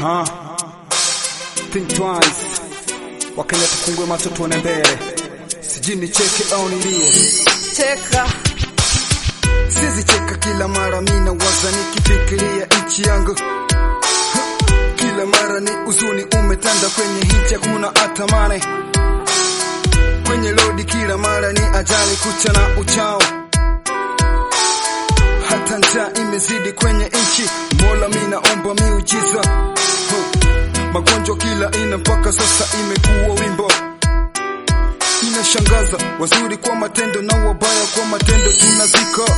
Ha. Think twice. Wakenya tufungue macho tuone mbele. Sijui nicheke au nilie. Cheka Sizi cheka kila mara mina waza nikifikiria nchi yangu. Kila mara ni uzuni umetanda kwenye hichi hakuna atamane. Kwenye lodi kila mara ni ajali kucha na uchao. Hata njaa imezidi kwenye nchi, Mola minaomba miujiza. Huh. Magonjwa kila ina mpaka sasa imekuwa wimbo. Inashangaza, wazuri kwa matendo na wabaya kwa matendo tunazika.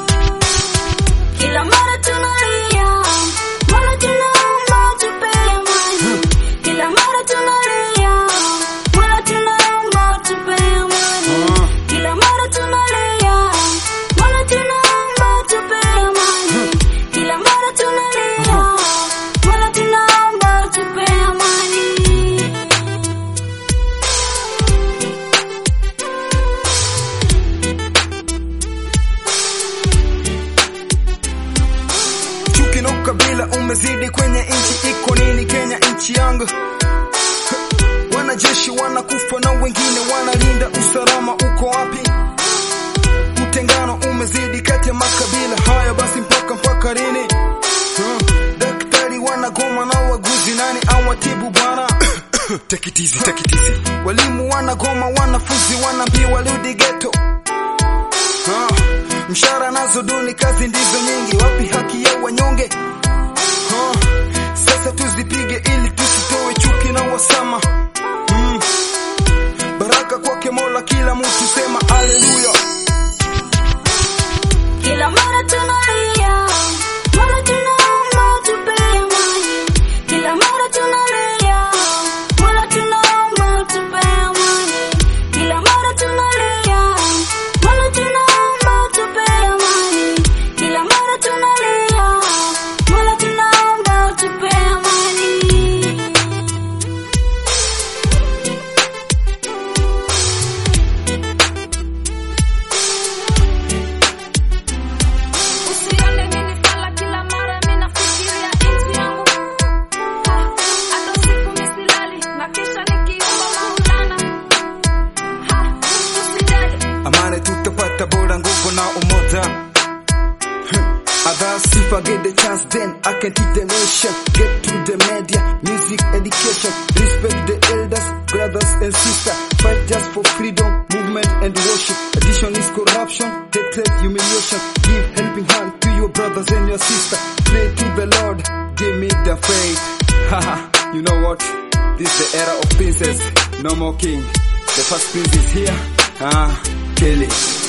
kila mara tunalia, mara tunaomba tupe amani. Kila mara tunalia, mara tunaomba tupe amani. Kila mara tunalia, mara tunaomba tupe amani. Kila mara tunalia, mara tunaomba tupe amani. Chuki na ukabila umezidi kwenye nchi, iko nini Kenya nchi yangu? Wanajeshi wanakufa na wengine wanalinda usalama, uko wapi? Utengano umezidi kati ya makabila haya, basi mpaka mpaka lini? Huh. Daktari wanagoma na waguzi, nani awatibu bwana? Take it easy, take it easy. Walimu wanagoma, wanafunzi wanaambiwa rudi ghetto. Ah, mshahara nazo duni, kazi ndizo nyingi, wapi haki ya wanyonge? Ah, sasa tuzipige ili tusitoe chuki na wasama. Mm. Baraka kwake Mola, kila mtu sema haleluya. Kila mara tunalia, mara tunaomba tupe amani. Kila mara tunalia, mara tunaomba tupe amani. Kila mara tunalia, mara tunaomba tupe amani. Kila mara tunalia, mara tunaomba tupe amani. Usione mimi fala kila mara mimi nafikiria nchi yangu. Ha, hata usiku mimi silali na kisha nikiomba Maulana. Ha, usijali. Amani tutapata bora, nguvu na umoja. Others if I get the chance then I can teach the nation Get to the media, music, education Respect the elders, brothers and sisters Fight just for freedom, movement and worship Addition is corruption, hatred, humiliation Give helping hand to your brothers and your sisters Pray to the Lord, give me the faith Haha, you know what? This is the era of princess, no more king The first prince is here, ah, kill it